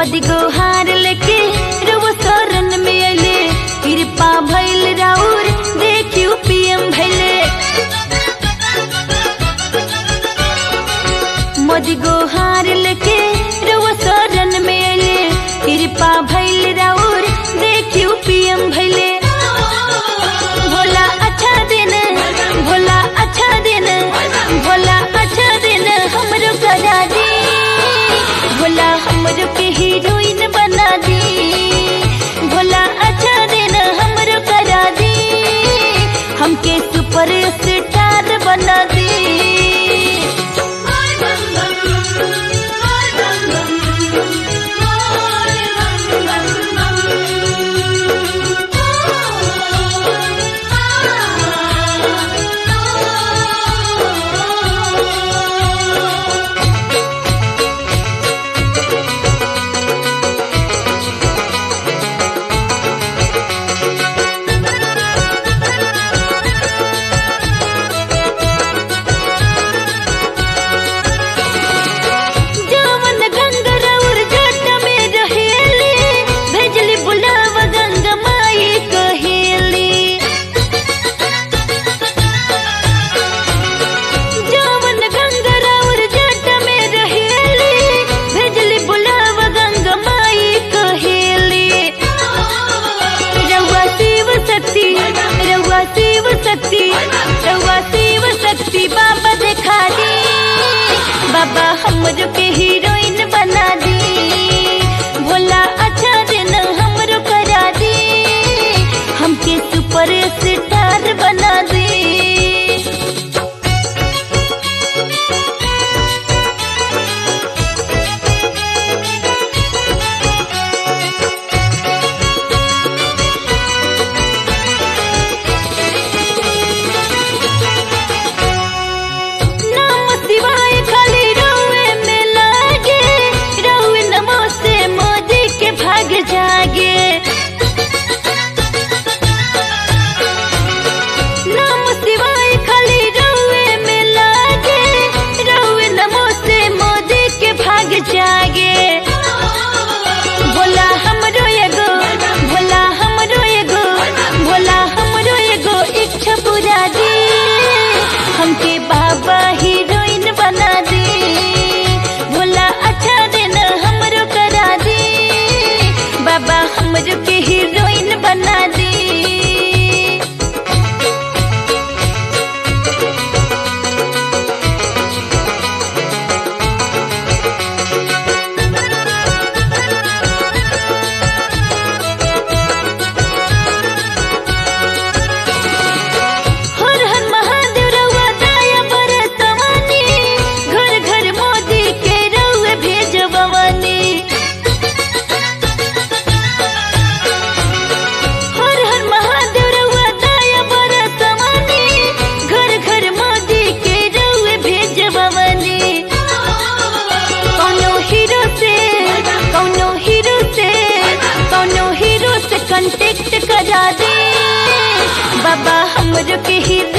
मोदी गोहार लेके रउआ शरण में अइले कृपा भइल राउर देखियो पीएम भइले मोदी गोहार लेके रउआ शरण में अइले कृपा भइल राउर देखियो पीएम भइले भोला अच्छा दिन भोला अच्छा दिन भोला अच्छा दिन हमरो करा दी भोला हमरो के हीरोइन बना दी भोला अच्छा दिन हमरो करा दी हमके सुपर स्टार बना दी जवन गंगा रउर जट में रहेली भेजली बुलावा गंगा माई कहेली जवन गंगा रउर जट में रहेली भेजली बुलावा गंगा माई कहेली रउआ शिव शक्ति रउआ शिव शक्ति रउआ शिव शक्ति बाबा देखा दी बाबा हमरो के हीरोइन बना दी भोला अच्छा दिन हमरो करा दी हमके सुपर स्टार बना दी नाम शिवाय खाली रउए में लागे रउए नमो से मोदी के भाग जागे नाम शिवाय खाली रउए में लागे रउए नमो से मोदी के भाग जागे भोला हमरो एगो भोला हमरो एगो भोला हमरो एगो इच्छा पूरा दी हमके बाबा हीरोइन बना दी भोला अच्छा दिन हमरो करा दी बाबा हमरो के हीरोइन बना दी हर हर महादेव रउआ दया बरसवनी घर घर मोदी के रउए भेजवनी हर हर महादेव रउआ दया बरसवनी घर घर मोदी के रउए भेजवनी कौनो हीरो से कौनो हीरो से कौनो हीरो से कांटेक्ट करा दे बाबा हमरो के हीरो